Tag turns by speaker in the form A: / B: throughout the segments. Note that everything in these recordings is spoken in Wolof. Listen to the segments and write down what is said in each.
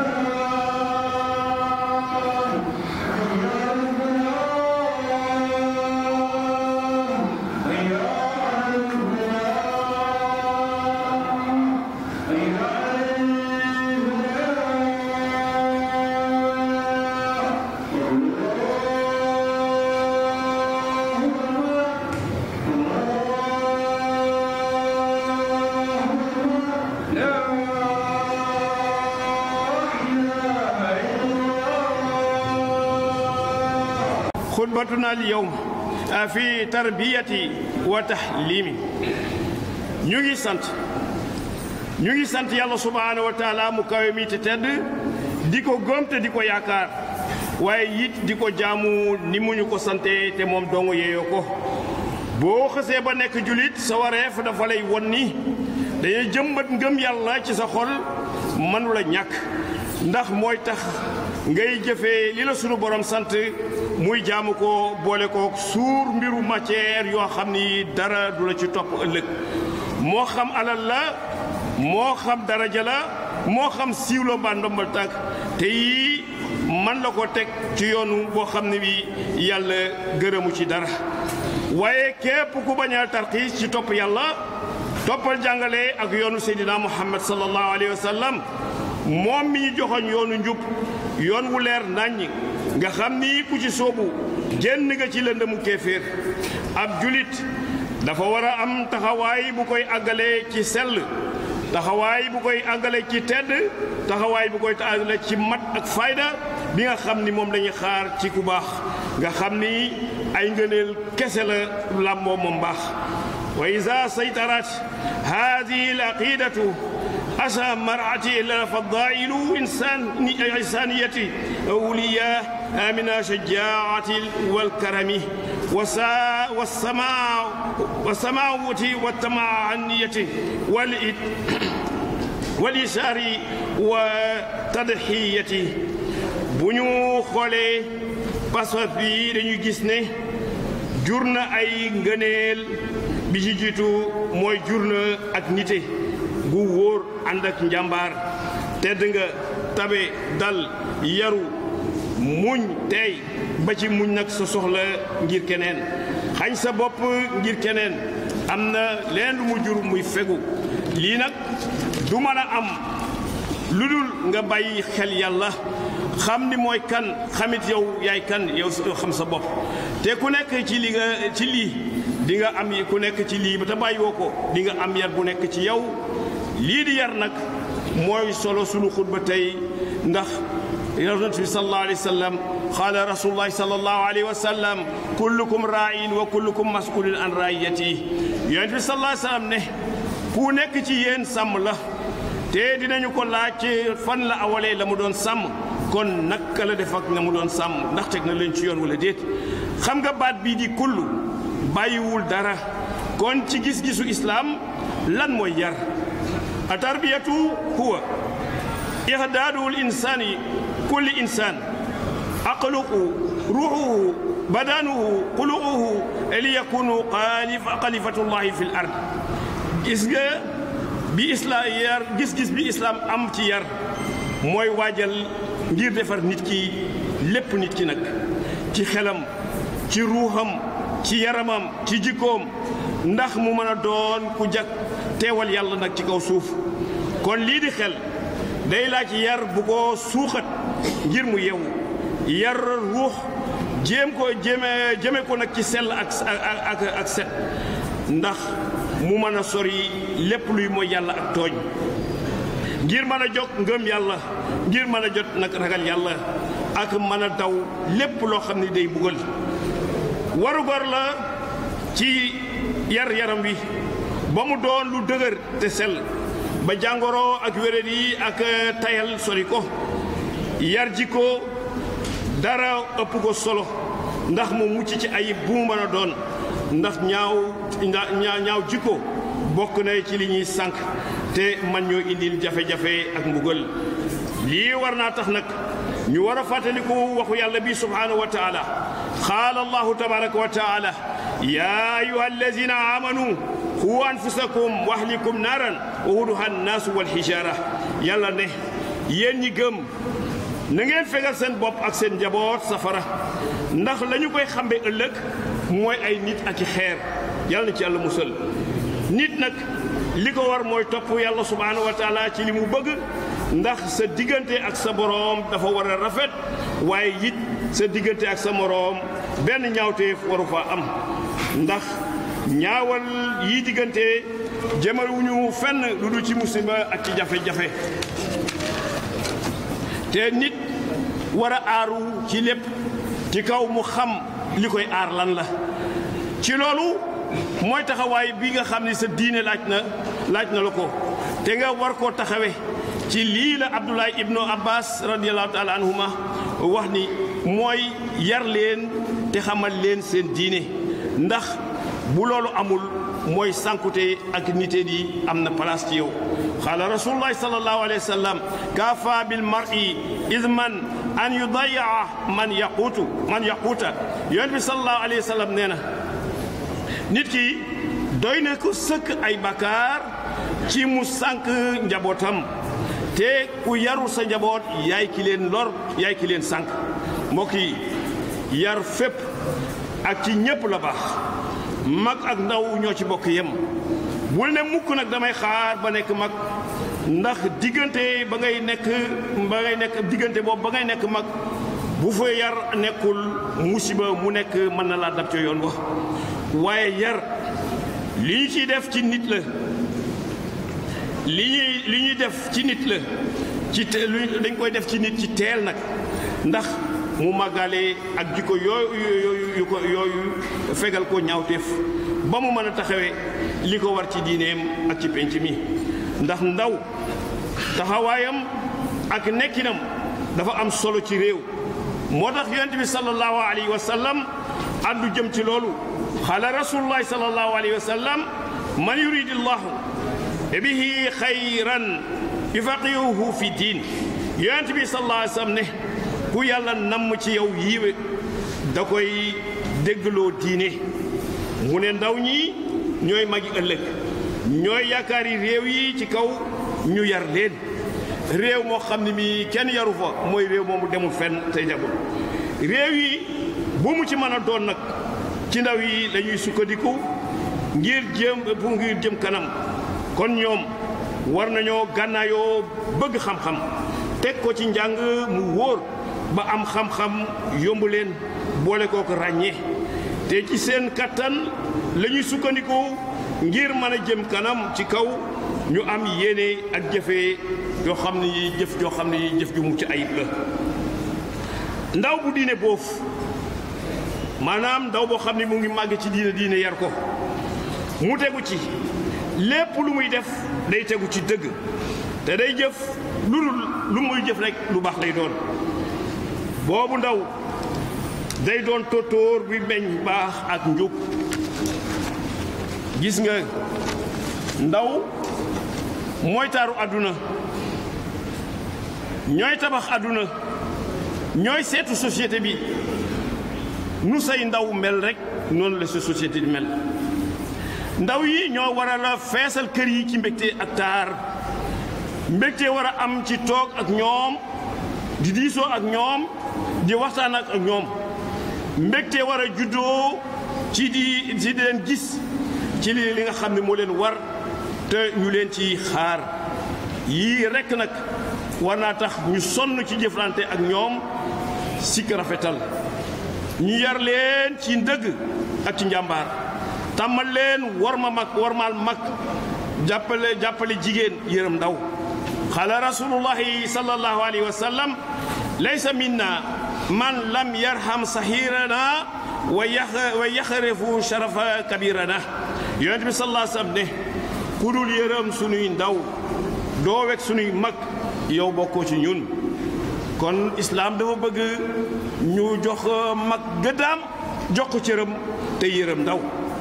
A: خطبتنا اليوم في تربية وتحليم ñu ngi sant ñu ngi sant yàlla subhaanahu wa taala mu kawe mi te tedd di ko gëm te di ko yaakaar waaye it di ko jaamu ni mu ñu ko sante te moom dong yeeyoo ko boo xësee ba nekk julit sa wareef dafa lay won ni dañuy jëmbat ngëm yàlla ci sa xol mënu la ñàkk ndax mooy tax ngay jëfee li la sunu borom sant muy jaamu ko boole ko suur mbiru matière yoo xam ni dara du la ci topp ëllëg moo xam alal la moo xam daraja la moo xam siiwlo mbaa ndombal tànk te yii man la ko teg ci yoonu boo xam ne bi yàlla gërëmu ci dara waaye képp ku bañ a tarxiis ci topp yàlla toppal jàngale ak yoonu seydina muhammad sallallahu alayhi wa sallam moom mi ñu joxoñ yoonu njub yoon wu leer naññ nga xam ni ku ci soobu génn nga ci lëndëmu kéeféer ab julit dafa war a am taxawaay bu koy àggale ci sell taxawaay bu koy àggale ci tedd taxawaay bu koy àggale ci mat ak fayda bi nga xam ni moom lañuy xaar ci ku baax nga xam ni ay ngëneel kese la làmboo moom baax wa ida saytarat hadihi al aqidatu أسى مرعتي إلا فضائل إنسان إنسانية أولياء من شجاعة والكرم وسا والسماء والسماوة والتمعنية والإد واليسار وتضحية بنيو خولي باسوا بي dañuy gis ne jur na ay ngëneel bi ci jiitu mooy jur na ak nite gu wóor ànd ak njàmbaar tedd nga tabe dal yaru muñ tey ba ci muñ nag sa soxla ngir keneen xañ sa bopp ngir keneen am na leen lu mu jur muy fegu lii nag du mën a am lu dul nga bàyyi xel yàlla xam ni mooy kan xamit yow yaay kan yow xam sa bopp te ku nekk ci li nga ci lii di nga am ku nekk ci lii ba te bàyyiwoo ko di nga am yar bu nekk ci yow lii di yar nag mooy solo sunu xutba tey ndax yonent bi sallallahu alayhi wa sallam qaala rasulullahi sallallahu alayhi wa sallam kullukum raayin wa kullukum masulun an raayati yonent bi sallallahu alayhi wa sallam ne ku nekk ci yéen sàmm la te dinañu ko laaj fan la awalee la mu doon sàmm kon naka la def ak na mu doon sàmm ndax teg na leen ci yoon wala déet xam nga baat bii di kullu bàyyiwul dara kon ci gis-gisu islaam lan mooy yar a tarbiyatu huwa ihdaadu l insani kulli insan aqluhu ruuxuhu badanuhu quluuhu li yakunu xalifatullahi fi l ard gis nga bi islaam yar gis-gis bi islaam am ci yar mooy waajal ngir defar nit ki lépp nit ki nag ci xelam ci ruuxam ci yaramam ci jikkoom ndax mu mën a doon ku jag teewal yàlla nag ci kaw suuf kon lii di xel day laaj yar bu ko suuxat ngir mu yewu yar ruux jéem ko jéeme jëme ko nag ci sell ak ak ak set ndax mu mën a sori lépp luy mooy yàlla ak tooñ ngir mën a jog ngëm yàlla ngir mën a jot nag ragal yàlla ak mën a daw lépp loo xam ne day buggal warugar la ci yar yaram wi ba mu doon lu dëgër te sell ba jàngoro ak wéréd yi ak tayal sori ko yar ji ko dara ëpp ko solo ndax mu mucc ci ayib bu mu mën a doon ndax ñaaw ñaaw jikko bokk na ci li ñuy sànq te man ñoo indil jafe-jafe ak mbugal lii war naa tax nag ñu war a fàttaliku waxu yàlla bi subhanahu wa taala qaala allahu tabaraka wa taala ya ayuha allazina amanu qu anfusakum wa ahlikum naaran wa wuduha annaasu walxijaara yàlla ne yéen ñi gëm na ngeen fegal seen bopp ak seen njaboot safara ndax la ñu koy xambe ëllëg mooy ay nit ak i xeer yàlla na ci yàlla musal nit nag li ko war mooy topp yàlla subhaanahu wa taala ci li mu bëgg ndax sa diggante ak sa boroom dafa war a rafet waaye it sa diggante ak sa moroom benn ñaawteef waru fa am ndax ñaawal yi diggante jëmalewuñu fenn lu du ci musiba ak ci jafe-jafe te nit war a aaru ci lépp ci kaw mu xam li koy aar lan la ci loolu mooy taxawaay bi nga xam ni sa diine laaj na laaj na la ko te nga war koo taxawe ci lii la Abdullah ibnu Abbas radiallahu taala anhuma wax ni mooy yar leen te xamal leen seen diine ndax bu loolu amul mooy sànkute ak nite di am na place ci yow qaala rasulullahi sallallahu alayhi wa sallam kafa bil mar'i idman an yudayaa man yaquutu man yaquuta yonent bi sallallahu alayhi wa sallam nee na nit ki doy na ko sëkk ay bakkaar ci mu sànk njabootam te ku yarul sa njaboot yaay ki leen lor yaay ki leen sànk mbokk yi yar fépp ak ci ñépp la baax mag ak ndaw ñoo ci bokk yem bul ne mukk nag damay xaar ba nekk mag ndax diggante ba ngay nekk ba ngay nekk diggante boobu ba ngay nekk mag bu fa yar nekkul musiba mu nekk mën na laa dab ca yoon wax waaye yar li ñu ciy def ci nit la li ñuy li ñuy def ci nit la ci te dañ koy def ci nit ci teel nag ndax mu màggale ak jikko yooyu yooyu yu ko yooyu fegal ko ñaawteef ba mu mën a taxawee li ko war ci diineem ak ci penc mi ndax ndaw taxawaayam ak nekkinam dafa am solo ci réew moo tax yonent bi sallallahu alayhi wa sallam addu jëm ci loolu xaala rasulullahi sallallahu alayhi wa sallam man yuridillahu bihi xayran yufaqihuhu fi diin yonent bi sallallahu alayhi wa sallam ne ku yàlla namm ci yow yiiwe da koy déggloo diine mu ne ndaw ñi ñooy magi ëllëg ñooy yaakaari réew yi ci kaw ñu yar leen réew moo xam ne mi kenn yaru fa mooy réew moomu demul fenn tey jagul réew yi bu mu ci mën a doon nag ci ndaw yi lañuy sukkandiku ngir jëm pour ngir jëm kanam kon ñoom war nañoo gànnaayoo bëgg xam-xam teg ko ci njàng mu wóor ba am xam-xam yomb leen boole koo ko ràññee te ci seen kattan la ñuy sukkandiku ngir mën a jëm kanam ci kaw ñu am yéene ak jëfe yoo xam ne yi jëf joo xam ne yi jëf ju mucc ayib la ndaw bu diine boofu maanaam ndaw boo xam ne mu ngi màgg ci diine diine yar ko mu tegu ci lépp lu muy def day tegu ci dëgg te day jëf lu lu muy jëf rek lu baax lay doon boobu ndaw day doon tóotóor bi meñ baax ak njub gis nga ndaw mooy taaru àdduna ñooy tabax àdduna ñooy seetu société bi nu say ndaw mel rek noonu la sa société di mel ndaw yi ñoo war a la feesal kër yi ci mbégte ak taar mbégte war a am ci toog ak ñoom di diisoo ak ñoom di waxtaan ak ñoom mbégte war a juddoo ci di ci di leen gis ci li li nga xam ne moo leen war te ñu leen ci xaar yii rekk nag war naa tax ñu sonn ci jëflante ak ñoom sikk rafetal ñu yar leen ci ndëgg ak ci njàmbaar tàmmal leen war ma mag warmaal mag jàppale jàppale jigéen yërëm ndaw xaala rasulullahi sallallahu alayhi wa sallam laysa minna man lam yarham sahirana wa wa yaxrefu sharafa kabirana yonent bi sallallahu alayhi wa sallam ne ku dul yërëm sunuy ndaw doo wekk sunuy mag yow bokkoo ci ñun kon islaam dafa bëgg ñu jox mag gëddaam jox ko cëram te yërëm ndaw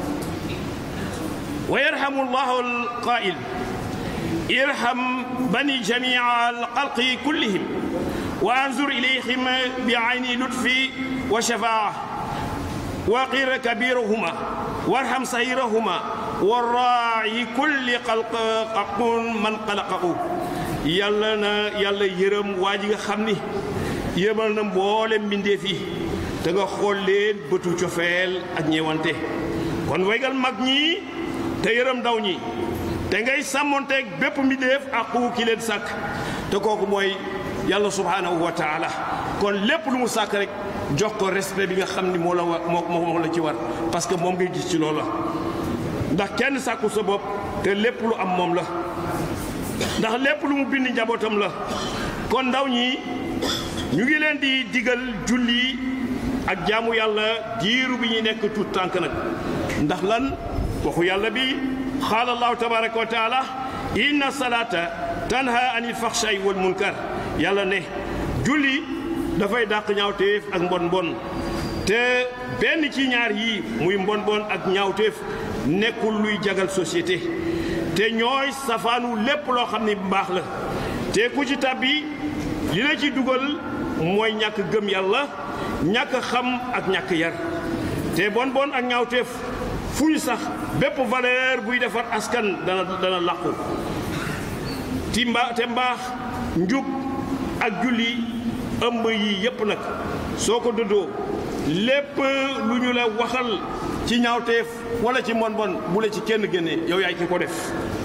A: wa yarhamu llahu alqaa'il irham bani jamia alxalqi kullihim wa anzur ilayhim bi ayni lutfi wa shafaa waqir kabirahuma warham sahirahuma wa raayi kulli xalq xaqun man xalaqahu yàlla na yàlla yërëm waa ji nga xam ni yërëmal na mboole mbindeef yi te nga xool leen bëtu cofeel ak ñeewante kon waygal mag ñi te yërëm ndaw ñi te ngay sàmmonteeg bépp mbindeef aqu ki leen sàkk te kooku mooy yàlla subhaanahu wa taala kon lépp lu mu sàkk rek jox ko respect bi nga xam ni moo la wa moo moo la ci war parce que moom ngay gis ci loolu la ndax kenn sàkku sa bopp te lépp lu am moom la ndax lépp lu mu bind njabootam la kon ndaw ñi ñu ngi leen di digal julli ak jaamu yàlla diiru bi ñuy nekk tuut tànk nag ndax lan waxu yàlla bi qaala allahu tabaraka wa taala inna salata tanha anil faxshay wal munkar yàlla ne julli dafay dàq ñaawteef ak mbon mbon te benn ci ñaar yii muy mbon mbon ak ñaawteef nekkul luy jagal société te ñooy safaanu lépp loo xam ni mbaax la te ku ci tàbbi li la ci dugal mooy ñàkk gëm yàlla ñàkk xam ak ñàkk yar te bon bon ak ñaawteef fu ñu sax bépp valeur buy defar askan dana dana làqu ti mba te mbaax njub ak julli ëmb yi yépp nag soo ko dëddoo lépp lu ñu la waxal ci ñaawteef wala ci mbon bon bu la ci kenn génne yow yaay ki ko def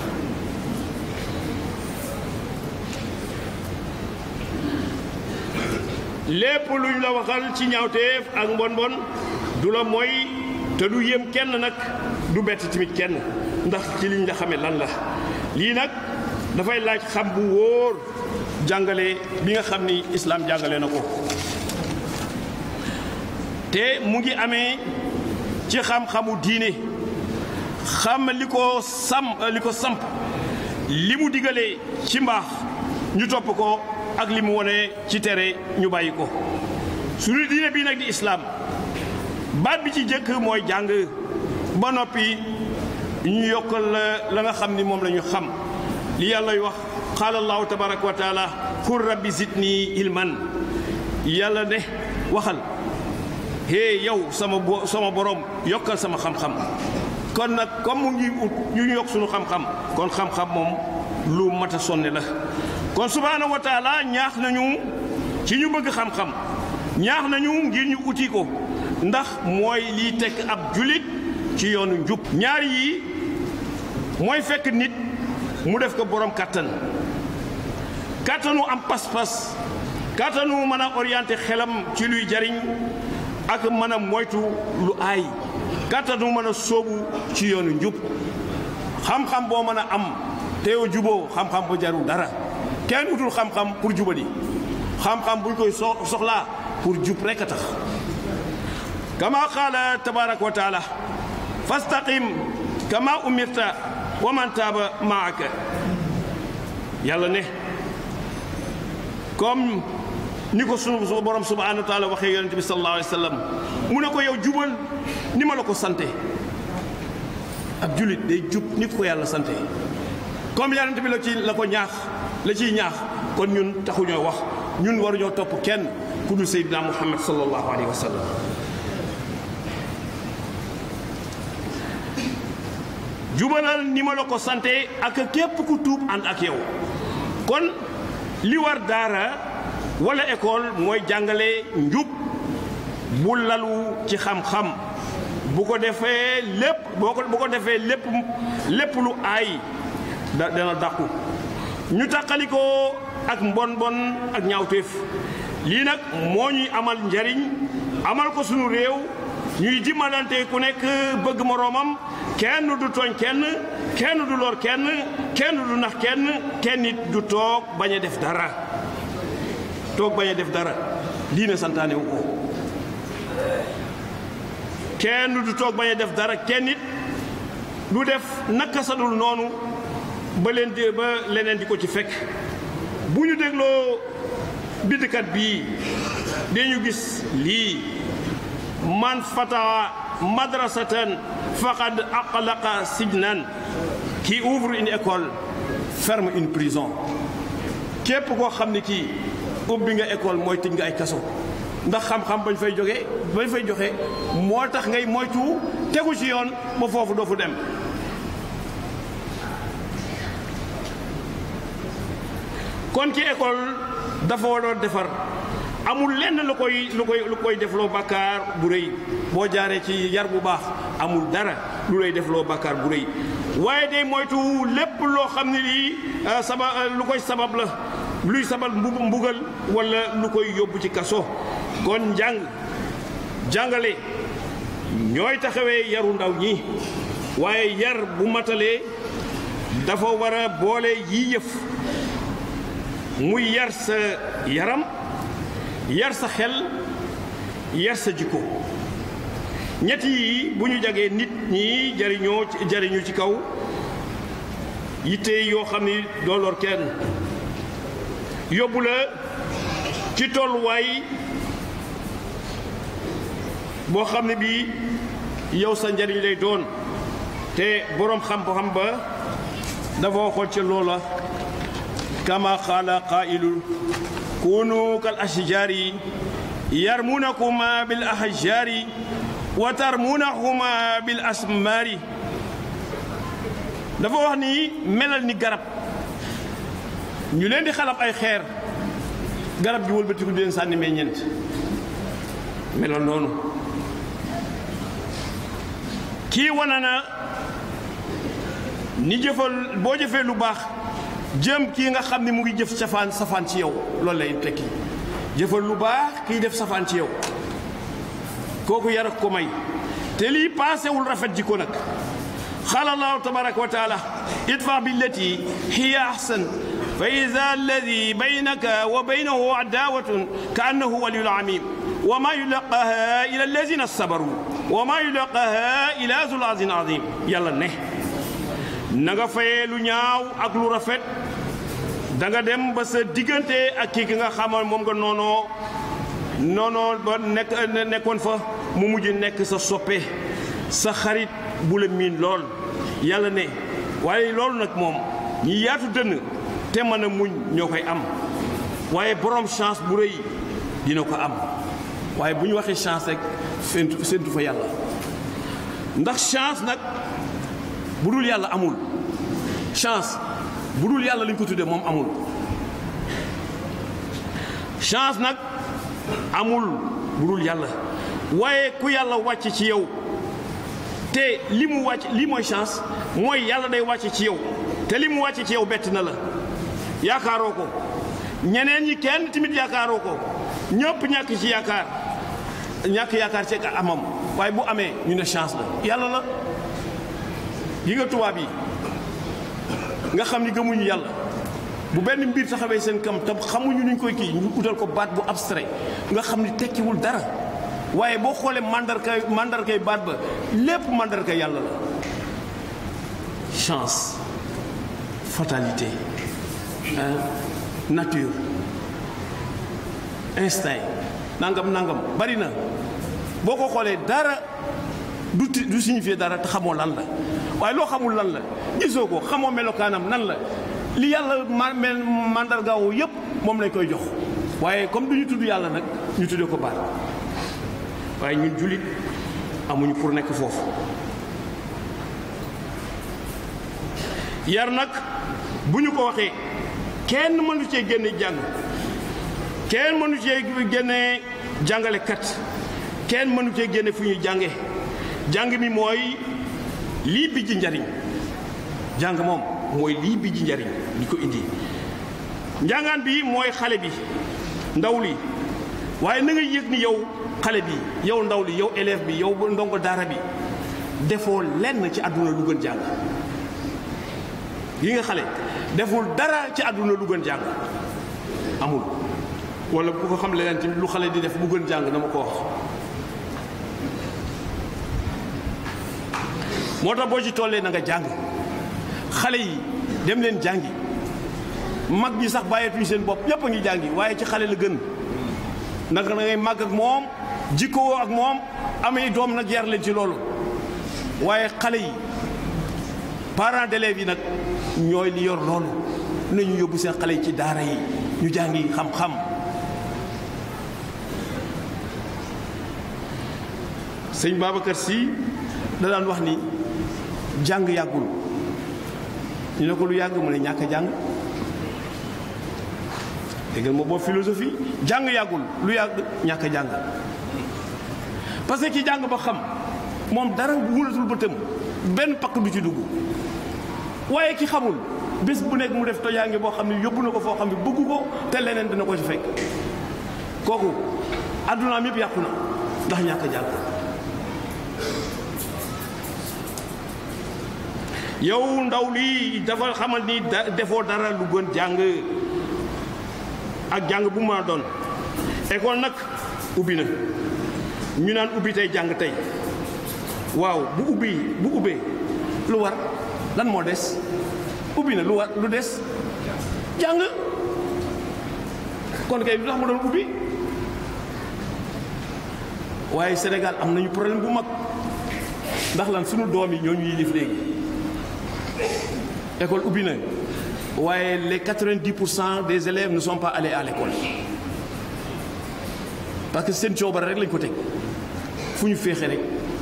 A: lépp lu ñu la waxal ci ñaawteef ak mbon bon du la mooy te du yéem kenn nag du bett tamit kenn ndax ci liñ la xamee lan la lii nag dafay laaj xam bu wóor jàngale bi nga xam ni islaam jàngale na ko te mu ngi amee ci xam-xamu diine xam li ko sam li ko samp li mu digalee ci mbaax ñu topp ko ak li mu wone ci tere ñu bàyyi ko suñu diine bii nag di islaam baat bi ci jëkk mooy jàng ba noppi ñu yokkal la la nga xam ni moom la ñu xam li yàlla wax qaala allahu tabaraka wa taala qul rabbi zidni ilman yàlla ne waxal hee yow sama bo sama borom yokkal sama xam-xam kon nag comme mu ngi ut ñu ñu yokk suñu xam-xam kon xam-xam moom lu mat a sonne la kon subhaanahu wa taala ñaax nañu ci ñu bëgg xam-xam ñaax nañu ngir ñu uti ko ndax mooy liy tekk ab julit ci yoonu njub ñaar yi mooy fekk nit mu def ko borom kàttan kàttanu am pas-pas kàttanu mën a orienté xelam ci luy jariñ ak mën a moytu lu aay kàttanu mën a sóobu ci yoonu njub xam-xam boo mën a am te yow juboo xam-xam ba jarul dara kenn utul xam-xam pour jubadi xam-xam buñ koy so soxlaa pour jub rekk a tax kama qaala tabaraka wa taala fastaqim kama umirta wa man taaba maaka yàlla ne comme ni ko sunu borom subhanahu wa taala waxee yonente bi sallallahu alayhi wa sallam mu ne ko yow jubal ni ma la ko sante ab julit day jub ni ko yàlla sante comme yonente bi la ci la ko ñaax la ciy ñaax kon ñun taxuñoo wax ñun waruñoo topp kenn ku dul Seydina Muhammad sallallahu alayhi wa sallam jubalal ni ma la ko sante ak képp ku tuub ànd ak yow kon li war daara wala école mooy jàngale njub bu lalu ci xam-xam bu ko defee lépp boo ko bu ko defee lépp lépp lu aay da dana dàqu ñu tàqalikoo ak mbon bon ak ñaawteef lii nag moo ñuy amal njariñ amal ko sunu réew ñuy dimbalante ku nekk bëgg moroomam kenn du tooñ kenn kenn du lor kenn kenn du nax kenn kenn nit du toog bañ a def dara toog bañ a def dara diine santaane wu ko kenn du toog bañ a def dara kenn nit du def naka sadul noonu ba leen di ba leneen di ko ci fekk bu ñu dégloo bindkat bii dañu gis lii man fata madrasatan faqad aqlaqa sijnan qui ouvre une école ferme une prison képp koo xam ne kii ubbi nga école mooy tëj nga ay kaso ndax xam-xam bañ fay jóge bañ fay joxe moo tax ngay moytu tegu ci yoon ba foofu doo fu dem kon ci école dafa waroon defar amul lenn lu koy lu koy lu koy defloo bàkkaar bu rëy boo jaaree ci yar bu baax amul dara lu lay defloo bàkkaar bu rëy waaye day moytu lépp loo xam ne lii saba lu koy sabab la luy sabal mbu mbugal wala lu koy yóbbu ci kaso kon njàng jàngale ñooy taxawee yaru ndaw ñi waaye yar bu matalee dafa war a boole yii yëf muy yar sa yaram yar sa xel yar sa jikko ñett yi bu ñu jagee nit ñi jariñoo jariñu ci kaw yitte yoo xam ni doo lor kenn yóbbu la ci tolluwaay boo xam ne bii yow sa njariñ lay doon te boroom xam-xam ba dafa waxoon ci loola kama qaala qaa'ilu kunu kal ashjaari yarmunakuma bil ahjaari wa tarmunahuma bil asmaari dafa wax ni melal ni garab ñu leen di xalab ay xeer garab gi wëlbatiku di leen sànni meññeent melal noonu kii wana na ni jëfal boo jëfee lu baax jëm kii nga xam ni mu ngi jëf safaan safaan ci yow loolu lay tekki jëfal lu baax kii def safaan ci yow kooku yar ak ko may te lii paasewul rafet jikko nag qaala allahu tabaraka wa taala idfa billati hiya ahsan fa ida alladi baynaka wa baynahu adawatun ka annahu waliyul amim wa ma yulaqaha ila alladina sabaru wa ma yulaqaha ila zul azin azim yàlla ne na nga fayee lu ñaaw ak lu rafet da nga dem ba sa diggante ak kii ki nga xamoon moom nga noonoo noonoo ba nekk nekkoon fa mu mujj nekk sa soppe sa xarit bu la miin lool yàlla ne waaye loolu nag moom ñi yaatu dënn te mën a muñ ñoo koy am waaye borom chance bu rëy dina ko am waaye bu ñu waxee chance rek séntu séntu fa yàlla ndax chance nag bu dul yàlla amul chance bu dul yàlla lañ ko tuddee moom amul chance nag amul bu dul yàlla waaye ku yàlla wàcc ci yow te li mu wàcc li mooy chance mooy yàlla day wàcc ci yow te li mu wàcc ci yow bett na la yaakaaroo ko ñeneen ñi kenn tamit yaakaaroo ko ñëpp ñàkk ci yaakaar ñàkk yaakaar ci amam waaye bu amee ñu ne chance la yàlla la yi nga tubaab yi nga xam ni gëmuñu yàlla bu benn mbir taxawee seen kam tam xamuñu nuñ koy kii ñu utal ko baat bu abstrait nga xam ni tekkiwul dara waaye boo xoolee mandarkay mandarkay baat ba lépp mandarka yàlla la chance fatalité nature instinct nangam nangam bari na boo ko xoolee dara du ti du signifier dara te xamoo lan la waaye loo xamul lan la gisoo ko xamoo melokaanam nan la li yàlla ma mel mandargaawu yépp moom lañ koy jox waaye comme du ñu tudd yàlla nag ñu tuddee ko baat waaye ñun jullit amuñu pour nekk foofu yar nag bu ñu ko waxee kenn mënu cee génne jàng kenn mënu cee génne jàngalekat kenn mënu cee génne fu ñuy jànge jàng mi mooy lii bi ji njariñ jàng moom mooy lii bi ji njariñ li ko indi njàngaan bi mooy xale bi ndaw li waaye na nga yëg ni yow xale bi yow ndaw li yow élève bi yow ndongo daara bi defoo lenn ci àdduna lu gën jàng yi nga xale deful dara ci àdduna lu gën jàng amul wala bu ko xam leneen tamit lu xale di def bu gën jàng na ma ko wax moo tax boo ci tollee na nga jàng xale yi dem leen jàngi mag ñi sax bàyyeetuñu seen bopp ñépp a ngi jàngi waaye ci xale la gën naka na ngay màgg ak moom jikkoo ak moom amee doom nag yar leen ci loolu waaye xale yi parents d'élèves yi nag ñooy li yor loolu nañu yóbbu seen xale yi ci daara yi ñu jàngi xam-xam sëñ Babacar Sy da daan wax ni jàng yàggul ñu ne ko lu yàgg mu ne ñàkk a jàng déggal ma boobu philosophie jàng yàggul lu yàgg ñàkk a jàng parce que ki jàng ba xam moom dara wulatul bëtam benn pakk du ci dugg waaye ki xamul bés bu nekk mu def tojaange boo xam ne yóbbu na ko foo xam ne bëggu ko te leneen dina ko ci fekk kooku addunaam yëpp yàqu na ndax ñàkk a jàng yow ndaw lii dafa xamal ni da defoo dara lu gën jàng ak jàng bu ma doon école nag ubbi na ñu naan ubbi tey jàng tey waaw bu ubbi bu ubbee lu war lan moo des ubbi na lu war lu des jàng kon kay lu tax mu doon ubbi waaye Sénégal am nañu problème bu mag ndax lan sunu doom yi ñoo ñu yilif léegi école ubbi na waaye les 90 pour cent des élèves ne sont pas allés à l'école parce que seen coobare rek lañ ko teg fu ñu féexe rek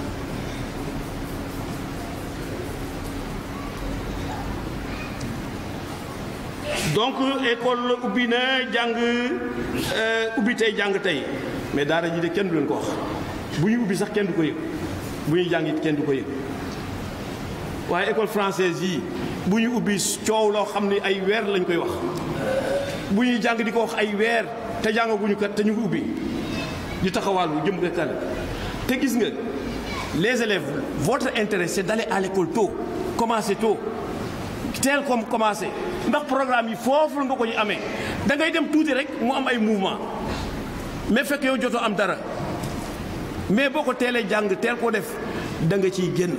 A: donc école ubbi na jàng ubbi tey jàng tey mais daara ji de kenn du leen ko wax bu ñu ubbi sax kenn du ko yëg bu ñuy jàng it kenn du ko yëg waaye école française yi bu ñu ubbi coow loo xam ne ay weer lañ koy wax bu ñuy jàng di ko wax ay weer te jàngaguñu kat te ñu ngi ubbi di taxawaalu jëm nga kal te gis nga les élèves votre intérêt c'est d'aller à l'école tôt commencer tôt teel comme commencer ndax programme yi foofu la nga ko ñu amee da ngay dem tuuti rek mu am ay mouvement mais fekk yow jotoo am dara mais boo ko teelee jàng teel ko def da nga ciy génn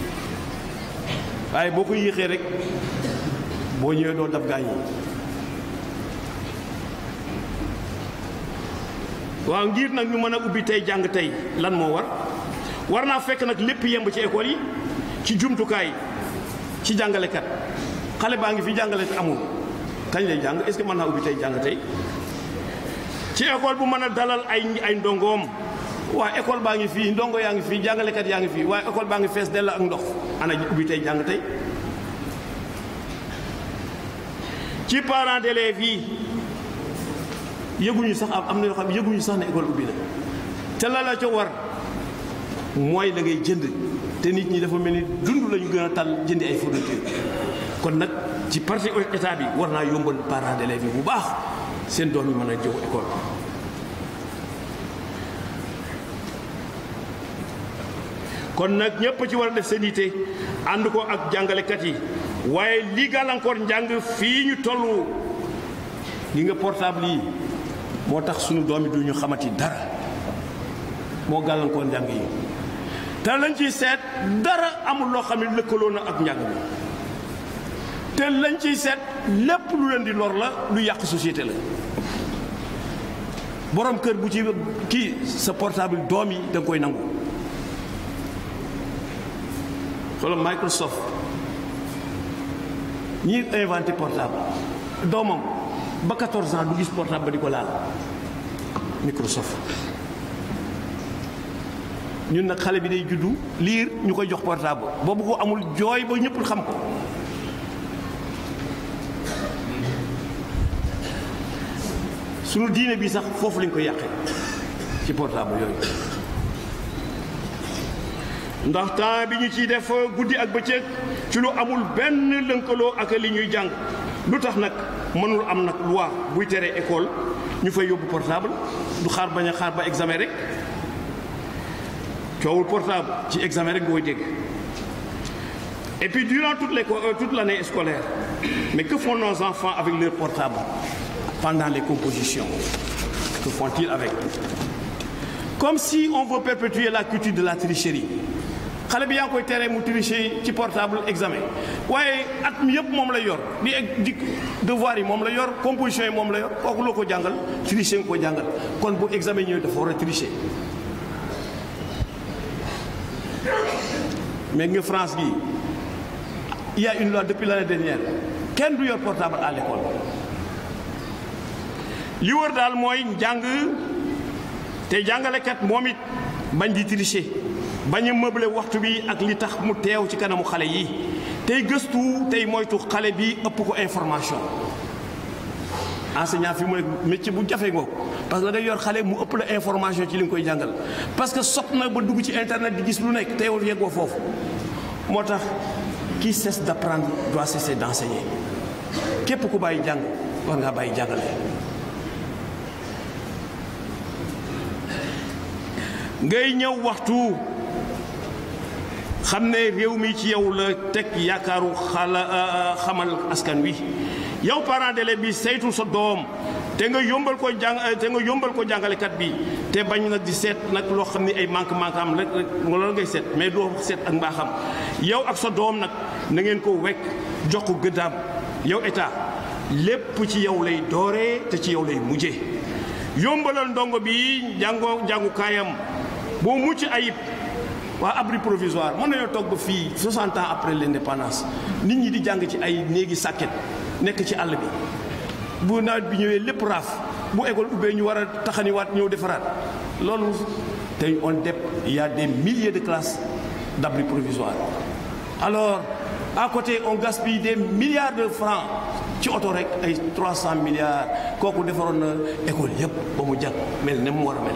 A: waaye boo ko yéexee rek boo ñëwee doo dab gaañ yi waaw ngir nag ñu mën a ubbi tey jàng tey lan moo war war naa fekk nag lépp yemb ci école yi ci jumtukaay ci jàngalekat xale baa ngi fi jàngale te amul kañ lay jàng est-ce que mën naa ubbi tey jàng tey ci école bu mën a dalal ay ay ndongoom waa école baa ngi fii ndongo yaa ngi fii jàngalekat yaa ngi fii waaye école baa ngi fees dell ak ndox ana ubbi tey jàng tey ci parents d'élèves yi yëguñu sax am na yoo xam yëguñu sax ne école ubbi na te la la ca war mooy da ngay jënd te nit ñi dafa mel ni dund lañu gën a tal jëndi ay fourniture kon nag ci partie état bi war naa yombal parents d'élèves yi bu baax seen doom yi mën a jëw école kon nag ñëpp ci war a def seen yitte ànd ko ak jàngalekat yi waaye li gàllankoor njàng fii ñu toll li nga portable yi moo tax sunu doom yi du ñu xamati dara moo gàllankoor njàng yi te lañ ciy seet dara amul loo xam ne lëkkaloo na ak njàng bi te lañ ciy seet lépp lu leen di lor la lu yàq société la borom kër bu ci kii sa portable doom yi da nga koy nangu xoolal Microsoft ñi inventé portable doomam ba 14 ans du gis portable ba di ko laal Microsoft ñun nag xale bi day juddu liir ñu koy jox portable boobu ko amul jooy ba ñëpp xam ko sunu diine bi sax foofu lañ koy yàqee ci portable yooyu ndax temps bi ñu ciy def guddi ak bëccëg ci lu amul benn lënkaloo ak li ñuy jàng lu tax nag mënul am nag loi buy tere école ñu fay yóbbu portable du xaar bañ a xaar ba examen rek coowul portable ci examen rek nga koy dégg et puis durant toute l'école toute l'année scolaire mais que font nos enfants avec leur portable pendant les compositions que font-ils avec comme si on veut perpétuer la culture de la tricherie xale bi yaa ngi koy teree mu tricher ci portable examen waaye at mi yëpp moom la yor di di devoir yi moom la yor composition yi moom la yor kooku loo ko jàngal tricher nga ko jàngal kon bu examen ñëwee dafa war a tricher mais nga France gi il y a une loi depuis l'année dernière kenn du yor portable à l'école li wër daal mooy njàng te jàngalekat moom it bañ di tricher bañ a meubler waxtu bi ak li tax mu teew ci kanamu xale yi tey gëstu tey moytu xale bi ëpp ko information enseignant fi mu nekk métier bu jafe ngoo parce que da ngay yor xale mu ëpp la information ci li nga koy jàngal parce que sot na ba dugg ci internet di gis lu nekk te yow yeggoo foofu moo tax qui cesse d'apprendre doit cesser d'enseigner képp ku bàyyi jàng war ngaa bàyyi jàngale ngay ñëw waxtu xam ne réew mi ci yow la teg yaakaaru xala xamal askan wi yow parent d'élève bi saytul sa doom te nga yombal ko jàng te nga yombal ko jàngalekat bi te bañ nag di seet nag loo xam ne ay manque manque am rek rek loolu ngay seet mais doo seet ak mbaaxam yow ak sa doom nag na ngeen ko wekk jox ko gëddaam yow état lépp ci yow lay dooree te ci yow lay mujjee yombalal ndongo bi jàngoo jàngukaayam boo mucc ayib waa abri provisoire mën nañoo toog ba fii 60 ans après l'indépendance nit ñi di jàng ci ay néegi sàkket nekk ci àll bi bu nawet bi ñëwee lépp raaf bu école ubbee ñu war a taxaniwaat ñëw defaraat loolu tey on dep il y a des milliers de classes d'abri provisoire alors à côté on gaspille des milliards de francs ci oto rek ay 300 milliards kooku defaroon na école yépp ba mu jag mel ne mu war a mel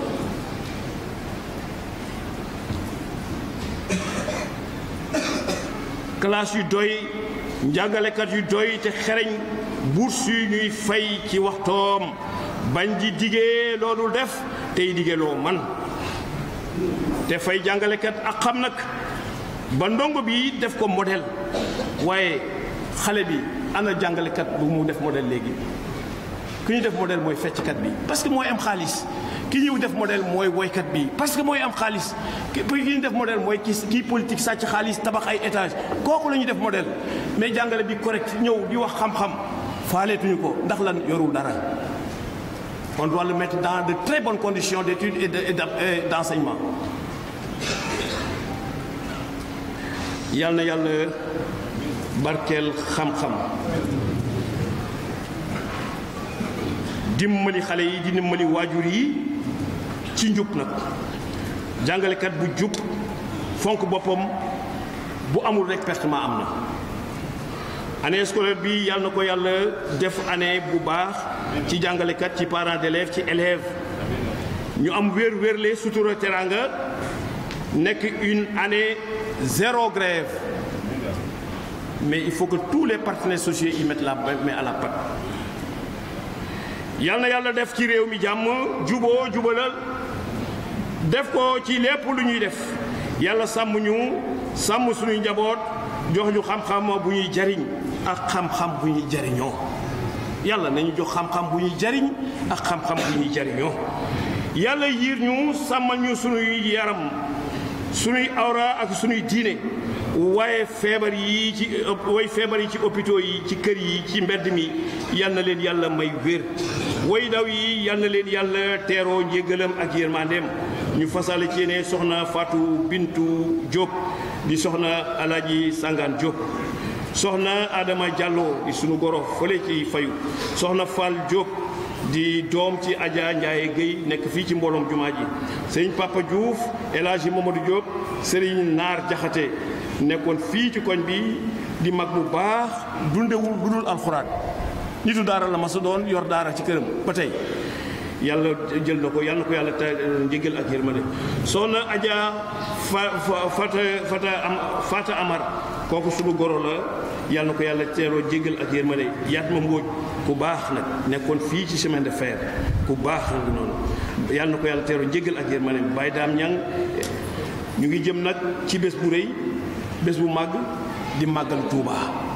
A: classe yu doy njàngalekat yu doy te xereñ bourse yu ñuy fay ci waxtoom bañ di diggee loolu def tey diggee loo man te fay jàngalekat ak xam nag ba ndongo bi def ko modèle waaye xale bi ana jàngalekat bu mu def modèle léegi ki ñu def modèle mooy fecckat bi parce que mooy am xaalis ki ñëw def modèle mooy woykat bi parce que mooy am xaalis ki ñu def modèle mooy ki kii politique sàcc xaalis tabax ay étage kooku la ñuy def modèle mais jàngale bi correct ñëw di wax xam-xam faaleetuñu ko ndax lan yorul dara on doit le mettre dans de très bonnes conditions d'études et de et d'enseignement yal na yàlla barkeel xam-xam dimbali xale yi di dimbali waajur yi ci njub nag jàngalekat bu jub fonk boppam bu amul rek pertement am na année scolaire bi yàlla na ko yàlla def année bu baax ci jàngalekat ci parents d'élèves ci élèves ñu am wér wérle sutura teranga nekk une année zéro grève mais il faut que tous les partenaires sociaux y mettent la main à la pâte yal na yàlla def ci réew mi jàmm juboo jubalal def ko ci lépp lu ñuy def yàlla sàmm ñu sàmm suñuy njaboot jox ñu xam-xam bu ñuy jariñ ak xam-xam bu ñuy jariñoo yàlla nañu jox xam-xam bu ñuy jariñ ak xam-xam bu ñuy jariñoo yàlla yiir ñu sàmmal ñu suñuy yaram suñuy awra ak suñuy diine waaye feebar yi ci way feebar yi ci hôpitaux yi ci kër yi ci mbedd mi yal na leen yàlla may wér way daw yi yal na leen yàlla teeroo njéggalam ak yërmandeem ñu fasale ci ne soxna Fatou Bintou Diop di soxna Alaaji Sangaan Diop soxna Adama Diallo di sunu goro fële ci fayu soxna Fall Diop di doom ci Adja Ndiaye Guèye nekk fii ci mbooloom jumaa ji sëriñ Papa Diouf El Hadji Mamadou Diop sëriñ Naar Jaxate nekkoon fii ci koñ bi di mag bu baax dundewul lu dul alxuraan nitu daara la ma sa doon yor daara ci këram ba tey yàlla jël na ko yàlla na ko yàlla te njëgal ak yërmande soxna Adja fa fata fata am fata amar kooku suñu goro la yàlla na ko yàlla teeroo jégal ak yërmande yaat ma mbóoj ku baax nag nekkoon fii ci chemin de fer ku baax nag noonu yàlla na ko yàlla teeroo jégal ak yërmande bàyyi daam ñang ñu ngi jëm nag ci bés bu rëy bés bu màgg di màggal Tuuba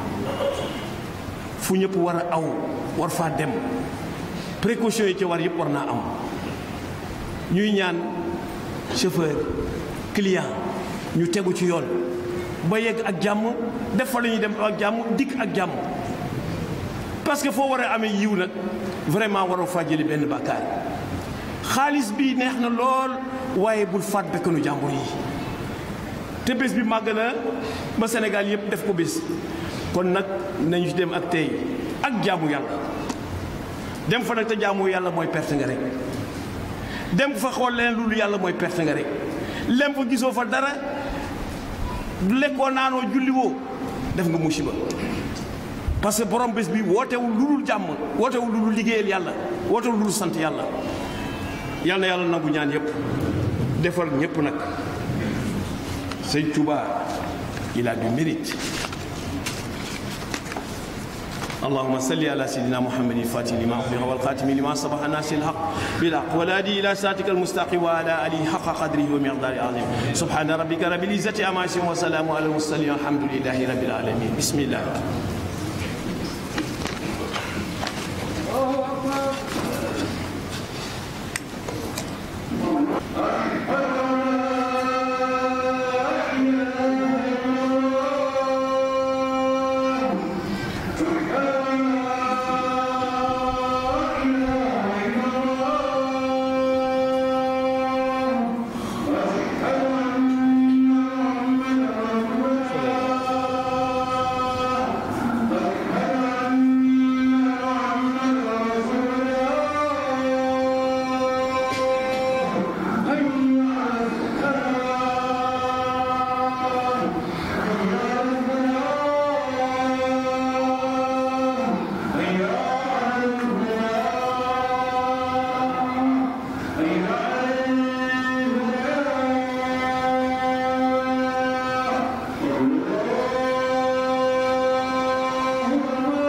A: fu ñëpp war a aw war faa dem précaution yi ci war yëpp war naa am ñuy ñaan chauffeur client ñu tegu ci yoon ba yegg ak jàmm def fa la ñuy dem ak jàmm dikk ak jàmm parce que foo war a amee yiw nag vraiment waroo faa jëli benn bàkkaar xaalis bi neex na lool waaye bul faat bekkanu jàmbur yi te bés bi màgg na ba Sénégal yëpp def ko bés kon nag nañu ci dem ak tey ak jaamu yàlla dem fa nag te jaamu yàlla mooy perte nga rek dem fa xool leen loolu yàlla mooy perte nga rek lem fa gisoo fa dara lekkoo naanoo julliwoo def nga musiba parce que borom bés bi wootewul lu dul jàmm wootewul lu dul liggéeyal yàlla wootewul lu dul sant yàlla yal na yàlla nangu ñaan yépp defar ñépp nag sëñ Touba il a du mérite اللهم صل على سيدنا محمد الفاتح لما أغلق والخاتم لما سبق الناس الحق بالحق والهادي إلى صراطك المستقيم وعلى آله حق قدره ومقداره العظيم سبحان ربك رب العزة عما يصفون وسلام على المرسلين والحمد لله رب العالمين بسم الله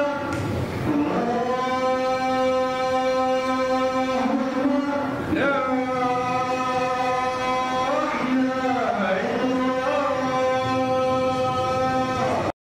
B: لا